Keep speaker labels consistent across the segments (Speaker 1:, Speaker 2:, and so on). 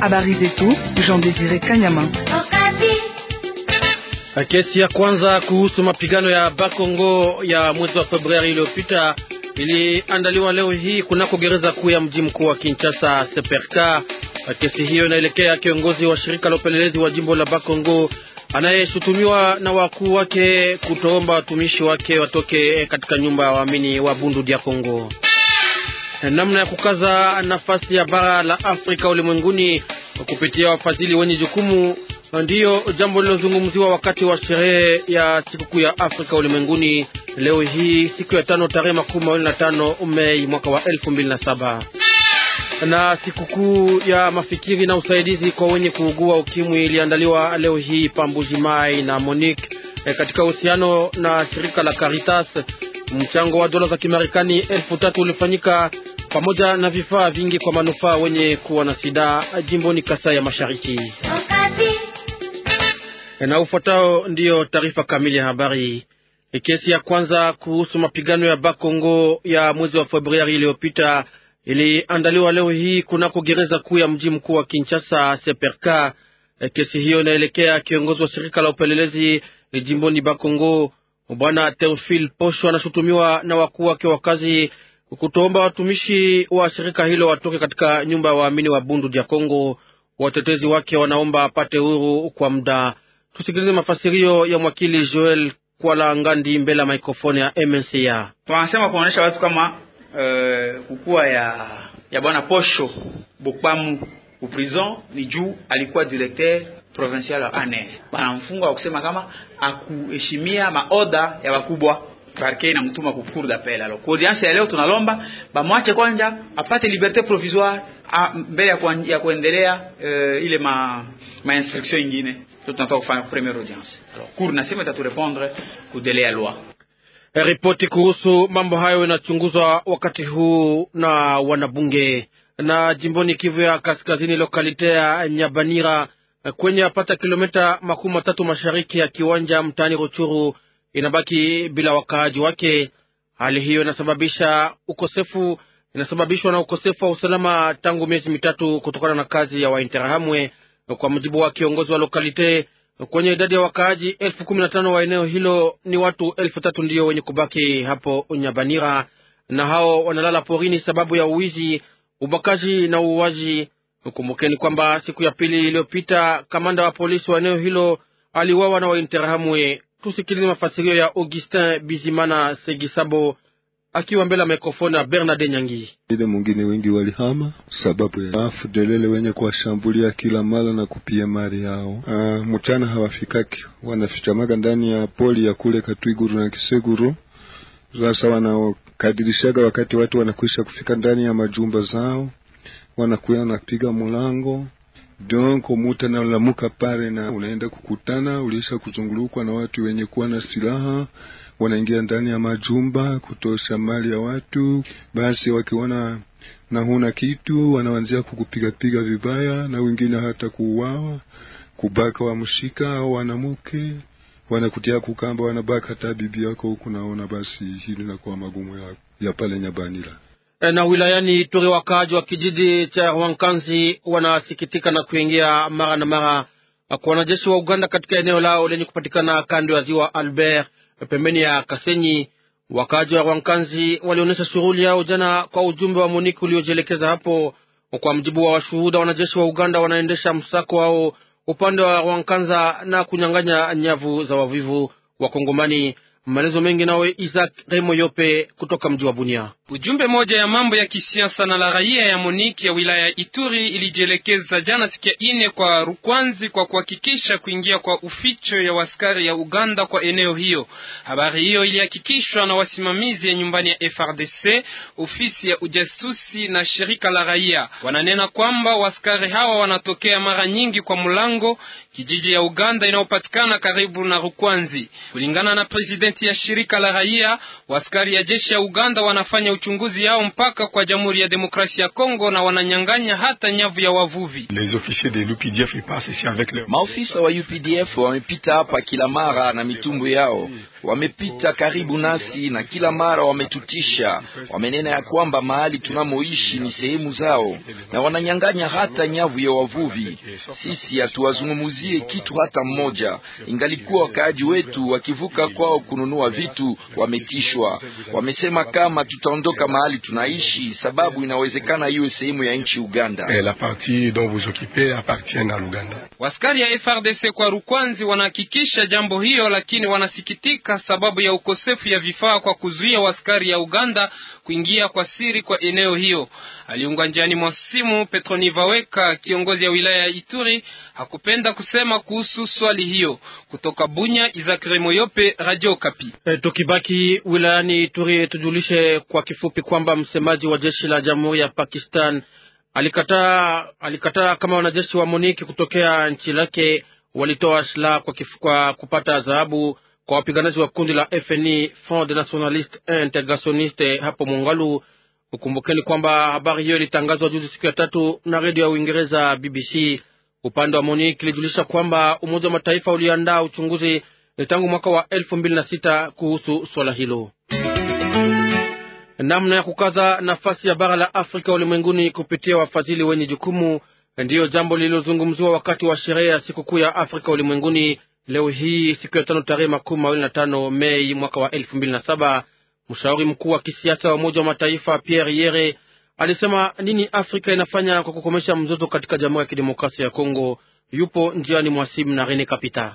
Speaker 1: Habari zetu Jean Desire Kanyama.
Speaker 2: Kesi ya kwanza kuhusu mapigano ya Bakongo ya mwezi wa Februari iliyopita iliandaliwa leo hii kunako gereza kuu ya mji mkuu wa Kinshasa Seperka. Kesi hiyo inaelekea kiongozi wa shirika la upelelezi wa jimbo la Bakongo anayeshutumiwa na wakuu wake kutoomba watumishi wake watoke katika nyumba ya waamini wa Bundu dia Kongo. Namna ya kukaza nafasi ya bara la Afrika ulimwenguni kupitia wafadhili wenye jukumu ndiyo jambo lilozungumziwa wakati wa sherehe ya sikukuu ya Afrika ulimwenguni leo hii siku ya tano tarehe makumi mawili na tano Mei mwaka wa elfu mbili na saba na sikukuu ya mafikiri na usaidizi kwa wenye kuugua ukimwi iliandaliwa leo hii Pambuji Mai na Monique e, katika uhusiano na shirika la Caritas. Mchango wa dola za Kimarekani elfu tatu ulifanyika pamoja na vifaa vingi kwa manufaa wenye kuwa na sida jimboni Kasai ya Mashariki. E, na ufuatao ndiyo taarifa kamili ya habari. E, kesi ya kwanza kuhusu mapigano ya Bakongo ya mwezi wa Februari iliyopita iliandaliwa leo hii kunako gereza kuu ya mji mkuu wa Kinshasa Seperka. E, kesi hiyo inaelekea kiongozi wa shirika la upelelezi jimboni Bakongo Bwana Teofil Posho anashutumiwa na wakuu wake wa kazi kutoomba watumishi wa shirika hilo watoke katika nyumba ya waamini wa Bundu dia Kongo. Watetezi wake wanaomba apate huru kwa muda. Tusikilize mafasirio ya mwakili Joel Kwala Ngandi mbele ya mikrofoni ya MNCA.
Speaker 3: Tunasema kuonyesha watu kama uh, kukua ya ya bwana Posho Bokpamu ku prison ni juu alikuwa directeur provincial wa ANR, banamfunga wa kusema kama akuheshimia maoda ya wakubwa parke inamtuma ku cour d'appel. Alors kwa audience ya leo tunalomba bamwache kwanja apate liberté provisoire mbele ya, kwa, ya kuendelea uh, ile ma, ma instruction ingine tunataka kufanya première audience. Alors cour nasema itaturepondre ku délai ya loi.
Speaker 2: Ripoti kuhusu mambo hayo inachunguzwa wakati huu na wanabunge na jimboni Kivu ya Kaskazini, lokalite ya Nyabanira kwenye apata kilomita makumi matatu mashariki ya kiwanja mtaani Ruchuru inabaki bila wakaaji wake. Hali hiyo inasababisha ukosefu inasababishwa na ukosefu wa usalama tangu miezi mitatu kutokana na kazi ya Wainterahamwe. Kwa mujibu wa kiongozi wa lokalite, kwenye idadi ya wakaaji elfu kumi na tano wa eneo hilo ni watu elfu tatu ndiyo wenye kubaki hapo Nyabanira, na hao wanalala porini sababu ya uwizi, ubakaji na uuaji. Kumbukeni kwamba siku ya pili iliyopita kamanda wa polisi wa eneo hilo aliuawa na Wainterahamwe. Tusikilize mafasirio ya Augustin Bizimana Segisabo akiwa mbele ya mikrofoni ya Bernard Nyangi.
Speaker 4: Ile mwingine wengi walihama sababu ya afudelele wenye kuwashambulia kila mara na kupia mali yao. Uh, mchana hawafikaki, wanafichamaga ndani ya poli ya kule Katwiguru na Kiseguru. Sasa wanakadirishaga wakati watu wanakwisha kufika ndani ya majumba zao, wanakuya wanapiga mlango donc muta nalamuka pale na unaenda kukutana, ulisha kuzungulukwa na watu wenye kuwa na silaha, wanaingia ndani ya majumba kutosha mali ya watu. Basi wakiona na huna kitu, wanaanzia kukupigapiga vibaya, na wengine hata kuuawa, kubaka wamshika au wanamuke wanakutia kukamba, wanabaka hata bibi yako huku. Naona basi hili nakuwa magumu ya, ya pale Nyabanira
Speaker 2: na wilayani Ituri, wakaaji wa kijiji cha Wankanzi wanasikitika na kuingia mara na mara kwa wanajeshi wa Uganda katika eneo lao lenye kupatikana kando ya ziwa Albert pembeni ya Kasenyi. Wakaaji wa Wankanzi walionyesha shughuli yao jana kwa ujumbe wa Moniki uliojielekeza hapo. Kwa mjibu wa washuhuda, wanajeshi wa Uganda wanaendesha msako wao upande wa Wankanza na kunyang'anya nyavu za wavivu wa Kongomani. Maelezo mengi nawe Isaac Remo Yope kutoka mji wa Bunia.
Speaker 5: Ujumbe moja ya mambo ya kisiasa na la raia ya Moniki ya wilaya ya Ituri ilijielekeza jana siku ya ine kwa Rukwanzi kwa kuhakikisha kuingia kwa uficho ya waskari ya Uganda kwa eneo hiyo. Habari hiyo ilihakikishwa na wasimamizi ya nyumbani ya FRDC, ofisi ya ujasusi na shirika la raia. Wananena kwamba waskari hawa wanatokea mara nyingi kwa mlango kijiji ya Uganda inayopatikana karibu na Rukwanzi. Kulingana na presidenti ya shirika la raia, waskari ya jeshi ya Uganda wanafanya uchunguzi yao mpaka kwa Jamhuri ya Demokrasia ya Kongo na wananyang'anya hata nyavu ya wavuvi.
Speaker 6: Maofisa wa UPDF wamepita hapa kila mara na mitumbu yao wamepita karibu nasi na kila mara wametutisha. Wamenena ya kwamba mahali tunamoishi ni sehemu zao na wananyang'anya hata nyavu ya wavuvi. Sisi hatuwazungumuzie kitu hata mmoja, ingalikuwa wakaaji wetu wakivuka kwao kununua vitu wametishwa. Wamesema kama tutaondoka mahali tunaishi, sababu inawezekana iwe sehemu ya nchi Uganda.
Speaker 7: La partie dont vous occupez appartient à l'Uganda.
Speaker 5: Waskari ya FRDC kwa Rukwanzi wanahakikisha jambo hiyo, lakini wanasikitika sababu ya ukosefu ya vifaa kwa kuzuia waskari ya Uganda kuingia kwa siri kwa eneo hiyo. Aliunga njiani mwa simu Petroni Vaweka, kiongozi ya wilaya ya Ituri, hakupenda kusema kuhusu swali hiyo. Kutoka Bunya, Izakire Moyope, Radio Kapi.
Speaker 2: E, tukibaki wilayani Ituri, tujulishe kwa kifupi kwamba msemaji wa jeshi la Jamhuri ya Pakistan alikataa alikataa kama wanajeshi wa MONUC kutokea nchi lake walitoa silaha kwa, kwa kupata dhahabu kwa wapiganaji wa kundi la FNI Front de Nationaliste et Integrationiste hapo Mongalu. Ukumbukeni kwamba habari hiyo ilitangazwa juzi siku ya tatu na redio ya Uingereza BBC. Upande wa MONUC ilijulisha kwamba Umoja wa Mataifa uliandaa uchunguzi tangu mwaka wa elfu mbili na sita kuhusu swala hilo. Namna ya kukaza nafasi ya bara la Afrika ulimwenguni kupitia wafadhili wenye jukumu ndiyo jambo lililozungumziwa wakati wa sherehe ya sikukuu ya Afrika ulimwenguni leo hii siku ya tano tarehe makumi mawili na tano Mei mwaka wa elfu mbili na saba. Mshauri mkuu wa kisiasa wa Umoja wa Mataifa Pierre Yere alisema nini Afrika inafanya kwa kukomesha mzozo katika Jamhuri ya Kidemokrasia ya Kongo. Yupo njiani mwasimu na Rene Kapita.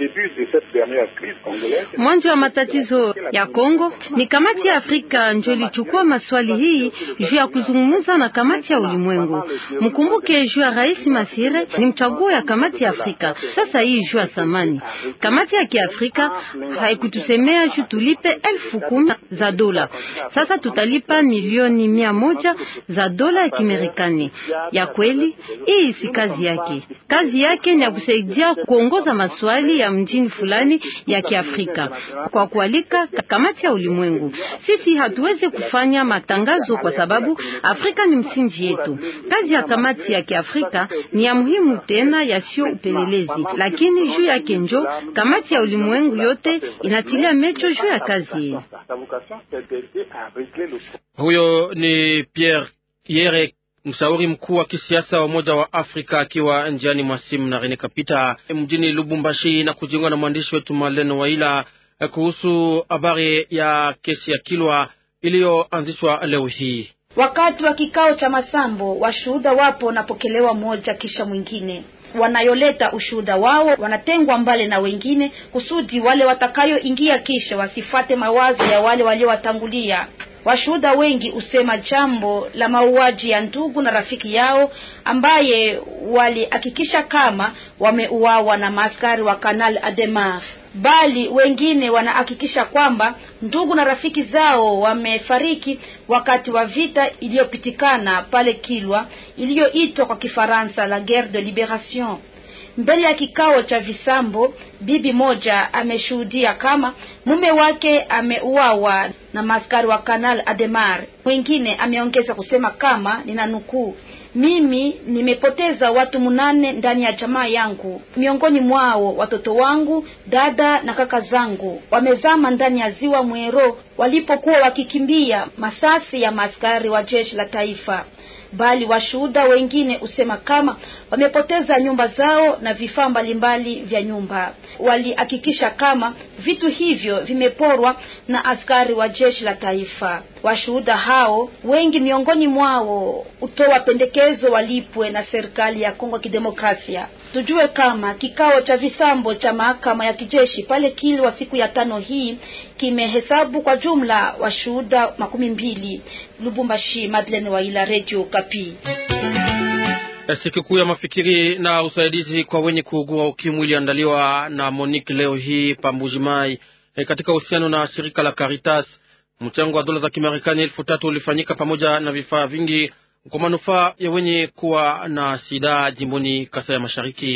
Speaker 8: Mwanzo wa matatizo ya Kongo ni kamati ya Afrika njo ilichukua maswali hii juu ya kuzungumza na kamati ya ulimwengu. Mkumbuke juu ya Rais Masire ni mchaguo ya kamati ya Afrika. Sasa hii juu ya samani, kamati ya kiafrika haikutusemea juu tulipe elfu kumi za dola. Sasa tutalipa milioni mia moja za dola ya Kimarekani. Ya kweli hii si kazi yake, kazi yake ni ya kusaidia kuongoza maswali ya mjini fulani ya Kiafrika kwa kualika kamati ya ulimwengu. Sisi hatuwezi kufanya matangazo kwa sababu Afrika ni msingi yetu. Kazi ya kamati ya Kiafrika ni ya muhimu tena yasio upelelezi, lakini juu yake njo kamati ya ulimwengu yote inatilia mecho juu ya kazi hii.
Speaker 2: Huyo ni Pierre Yere mshauri mkuu wa kisiasa wa Umoja wa Afrika akiwa njiani mwa simu na Rene Kapita mjini Lubumbashi na kujiunga na mwandishi wetu Maleno Waila kuhusu habari ya kesi ya Kilwa iliyoanzishwa leo hii.
Speaker 9: Wakati wa kikao cha masambo, washuhuda wapo wanapokelewa mmoja kisha mwingine wanayoleta ushuhuda wao wanatengwa mbali na wengine, kusudi wale watakayoingia kisha wasifate mawazo ya wale waliowatangulia. Washuhuda wengi husema jambo la mauaji ya ndugu na rafiki yao ambaye walihakikisha kama wameuawa na maaskari wa Kanal Ademar, bali wengine wanahakikisha kwamba ndugu na rafiki zao wamefariki wakati wa vita iliyopitikana pale Kilwa iliyoitwa kwa Kifaransa la Guerre de Liberation. Mbele ya kikao cha visambo, bibi moja ameshuhudia kama mume wake ameuawa na maaskari wa Kanal Ademar. Mwingine ameongeza kusema kama nina nukuu, mimi nimepoteza watu munane ndani ya jamaa yangu, miongoni mwao watoto wangu, dada na kaka zangu wamezama ndani ya ziwa Mwero walipokuwa wakikimbia masasi ya maaskari wa jeshi la taifa bali washuhuda wengine husema kama wamepoteza nyumba zao na vifaa mbalimbali vya nyumba. Walihakikisha kama vitu hivyo vimeporwa na askari wa jeshi la taifa. Washuhuda hao wengi miongoni mwao hutoa pendekezo walipwe na serikali ya Kongo Kidemokrasia. Tujue kama kikao cha visambo cha mahakama ya kijeshi pale Kilwa siku ya tano hii kimehesabu kwa jumla washuhuda makumi mbili. Lubumbashi, Madeleine Waila, Radio Kapi.
Speaker 2: Sikukuu ya mafikiri na usaidizi kwa wenye kuugua ukimwi iliandaliwa na Monique leo hii Pambujimai e, katika uhusiano na shirika la Caritas. Mchango wa dola za Kimarekani elfu tatu ulifanyika pamoja na vifaa vingi kwa manufaa ya wenye kuwa na sida jimboni Kasai ya Mashariki.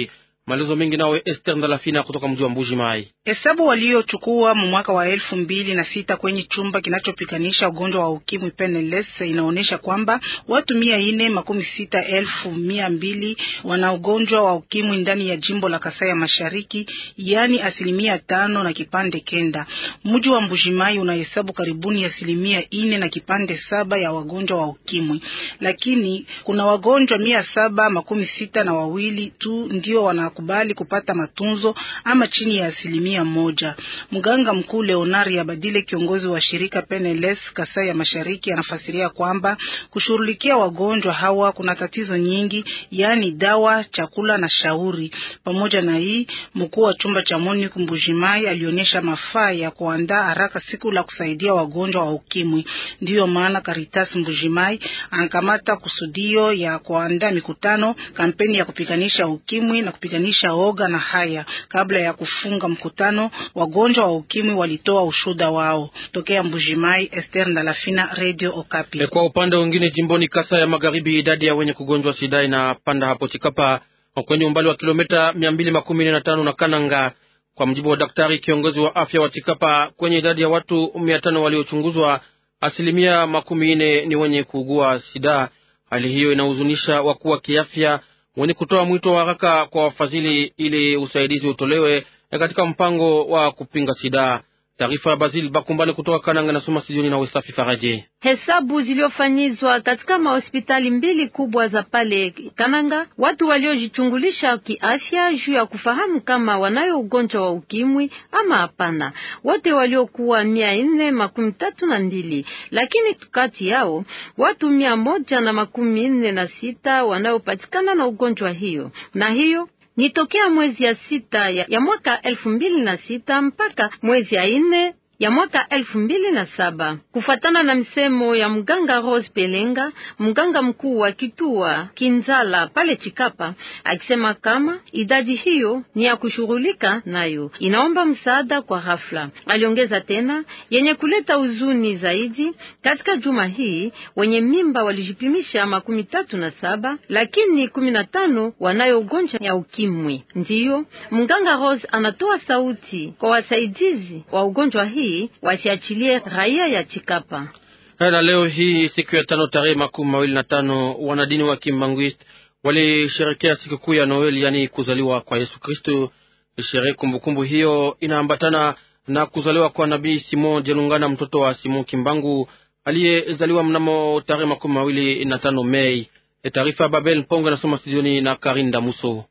Speaker 2: Maelezo mengi nawe Esther Ndalafina kutoka mji wa Mbuji Mai.
Speaker 1: Hesabu waliochukua mu mwaka wa elfu mbili na sita kwenye chumba kinachopiganisha ugonjwa wa ukimwi PNLS inaonyesha kwamba watu mia ine makumi sita elfu mia mbili wana ugonjwa wa ukimwi ndani ya jimbo la Kasai ya Mashariki, yaani asilimia tano na kipande kenda. Mji wa Mbujimai unahesabu karibuni asilimia ine na kipande saba ya wagonjwa wa ukimwi, lakini kuna wagonjwa mia saba makumi sita na wawili tu ndio wanakubali kupata matunzo ama chini ya asilimia moja. Mganga mkuu Leonari Abadile, kiongozi wa shirika PNLS Kasai ya Mashariki, anafasiria kwamba kushughulikia wagonjwa hawa kuna tatizo nyingi, yaani dawa, chakula na shauri. Pamoja na hii, mkuu wa chumba cha MONUC Mbujimai alionyesha mafaa ya kuandaa haraka siku la kusaidia wagonjwa wa ukimwi. Ndiyo maana Caritas Mbujimai anakamata kusudio ya kuandaa mikutano, kampeni ya kupiganisha ukimwi na kupiganisha oga na haya. Kabla ya kufunga mkutano, wagonjwa wa ukimwi walitoa ushuda wao. Tokea Mbujimai, Esther Ndalafina, Radio Okapi.
Speaker 2: E, kwa upande mwingine jimboni Kasa ya Magharibi, idadi ya wenye kugonjwa sida inapanda hapo Chikapa kwenye umbali wa kilomita mia mbili makumi na tano na Kananga. Kwa mjibu wa daktari kiongozi wa afya wa Chikapa, kwenye idadi ya watu mia tano waliochunguzwa, asilimia makumi nne ni wenye kuugua sida. Hali hiyo inahuzunisha wakuu wa kiafya wenye kutoa mwito wa haraka kwa wafadhili ili usaidizi utolewe katika mpango wa kupinga sida. Taarifa ya Basil Bakumbani kutoka Kananga nasoma studioni na Wesafi Faraje.
Speaker 8: Hesabu zilizofanyizwa katika mahospitali mbili kubwa za pale Kananga, watu waliojichungulisha kiafya juu ya kufahamu kama wanayo ugonjwa wa ukimwi ama hapana, wote waliokuwa mia nne makumi tatu na mbili, lakini kati yao watu mia moja na makumi nne na sita wanaopatikana na ugonjwa hiyo na hiyo ni tokea mwezi ya sita ya, ya mwaka elfu mbili na sita mpaka mwezi ya nne ya mwaka elfu mbili na saba kufuatana na msemo ya mganga Rose Pelenga, mganga mkuu wa kitua Kinzala pale Chikapa, akisema kama idadi hiyo ni ya kushughulika nayo, inaomba msaada kwa ghafla. Aliongeza tena yenye kuleta huzuni zaidi, katika juma hii wenye mimba walijipimisha makumi tatu na saba lakini kumi na tano wanayo ugonjwa ya ukimwi. Ndiyo mganga Rose anatoa sauti kwa wasaidizi wa ugonjwa hii wasiachilie raia ya Chikapa.
Speaker 2: Na leo hii siku ya tano tarehe makumi mawili na tano wanadini wa Kimbanguist walisherekea sikukuu ya Noeli, yaani kuzaliwa kwa Yesu Kristo. Sherehe kumbukumbu hiyo inaambatana na kuzaliwa kwa Nabii Simon Jelungana, mtoto wa Simon Kimbangu aliyezaliwa mnamo tarehe makumi mawili na tano Mei. Taarifa ya Babel Mpongo inasoma studioni na Karinda Muso.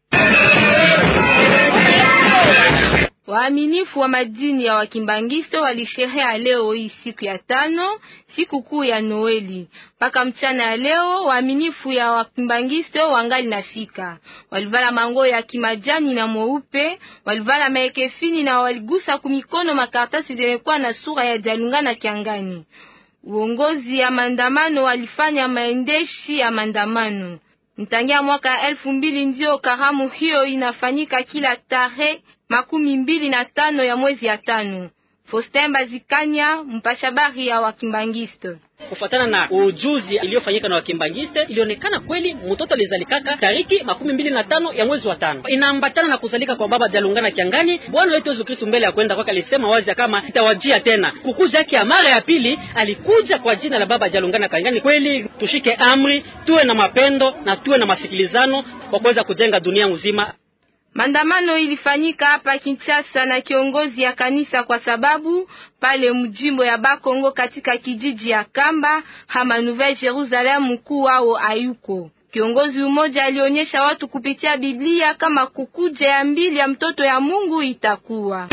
Speaker 10: Waaminifu wa madini ya Wakimbangisto walisherea leo hii siku ya tano, siku kuu ya Noeli. Mpaka mchana ya leo waaminifu ya Wakimbangisto wangali nafika. Walivala mango ya kimajani na mweupe, walivala maekefini na waligusa kumikono makaratasi zenekuwa na sura ya Jalungana Kiangani. Uongozi ya maandamano walifanya maendeshi ya maandamano. Mtangia mwaka elfu mbili ndio karamu hiyo inafanyika kila tarehe makumi mbili na tano ya mwezi ya tano. Faustin Bazikanya, mpashabari ya Wakimbangisto.
Speaker 11: Kufuatana na ujuzi iliyofanyika na Wakimbangiste, ilionekana kweli mtoto alizalikaka tariki makumi mbili na tano ya mwezi wa tano. Inaambatana na kuzalika kwa baba Jalungana Kiangani. Bwana wetu Yesu Kristo mbele ya kwenda kwake alisema wazi kama itawajia tena kukuja yake ya mara ya pili. Alikuja kwa jina la baba Jalungana Kiangani. Kweli tushike amri, tuwe na mapendo na tuwe na masikilizano kwa kuweza kujenga dunia nzima.
Speaker 10: Maandamano ilifanyika hapa Kinshasa na kiongozi ya kanisa kwa sababu pale mjimbo ya Bakongo katika kijiji ya Kamba hama Nouvelle Jerusalem mkuu wao ayuko. Kiongozi mmoja alionyesha watu kupitia Biblia kama kukuja ya mbili ya mtoto ya Mungu itakuwa.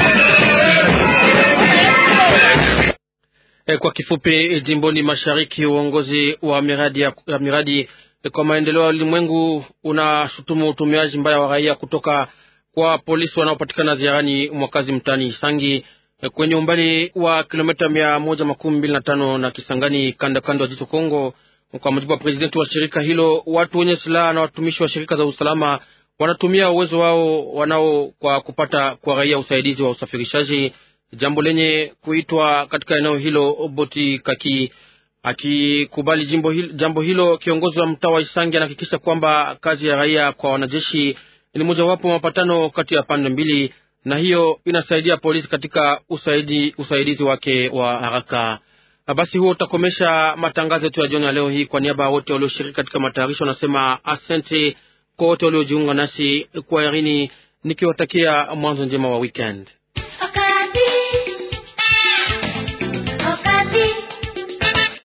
Speaker 2: E, kwa kifupi, jimboni mashariki uongozi wa miradi ya, ya miradi kwa maendeleo ya ulimwengu unashutumu utumiaji mbaya wa raia kutoka kwa polisi wanaopatikana ziarani mwakazi mtani Sangi kwenye umbali wa kilomita mia moja makumi mbili na tano na Kisangani, kando kando ya jito Kongo. Kwa mujibu wa presidenti wa shirika hilo, watu wenye silaha na watumishi wa shirika za usalama wanatumia uwezo wao wanao kwa kupata kwa raia usaidizi wa usafirishaji, jambo lenye kuitwa katika eneo hilo boti kaki Akikubali jimbo hilo, jambo hilo, kiongozi wa mtaa wa Isangi anahakikisha kwamba kazi ya raia kwa wanajeshi ni mojawapo wa mapatano kati ya pande mbili, na hiyo inasaidia polisi katika usaidi, usaidizi wake wa haraka. Basi huo utakomesha matangazo yetu ya jioni ya leo hii. Kwa niaba ya wote walioshiriki katika matayarisho, nasema asante kwa wote waliojiunga nasi kwa yarini, nikiwatakia mwanzo njema wa weekend.